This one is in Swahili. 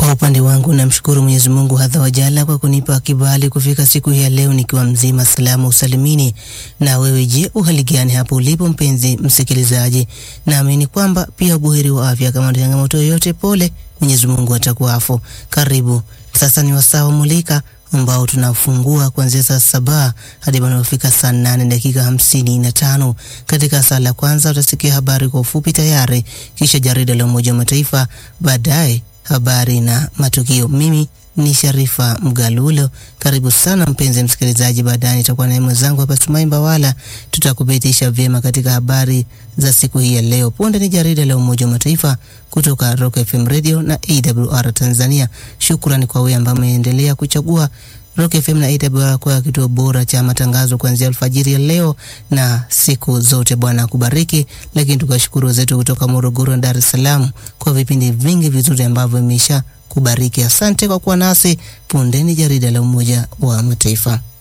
Kwa upande wangu namshukuru Mwenyezi Mungu hadha wajala kwa kunipa kibali kufika siku hii ya leo nikiwa mzima salama usalimini. Na wewe je, uhali gani hapo ulipo mpenzi msikilizaji? Naamini kwamba pia buheri wa afya. Kama na changamoto yoyote, pole, Mwenyezi Mungu atakuafu. Karibu sasa, ni wasaa wa Mulika ambao tunafungua kuanzia saa saba hadi panapofika saa nane dakika hamsini na tano. Katika saa la kwanza utasikia habari kwa ufupi tayari, kisha jarida la Umoja wa Mataifa, baadaye habari na matukio. Mimi ni Sharifa Mgalulo. Karibu sana mpenzi msikilizaji, baadaye nitakuwa naye mwenzangu hapa Sumai Mbawala, tutakupitisha vyema katika habari za siku hii ya leo. Punde ni jarida la Umoja wa Mataifa kutoka Rock FM Radio na AWR Tanzania. Shukrani kwa wewe ambaye umeendelea kuchagua Rock FM na AWR kwa kituo bora cha matangazo kuanzia alfajiri ya leo na siku zote. Bwana akubariki. Lakini tukashukuru wenzetu kutoka Morogoro na Dar es Salaam kwa vipindi vingi vizuri ambavyo imesha kubariki. Asante kwa kuwa nasi. Punde ni jarida la Umoja wa Mataifa.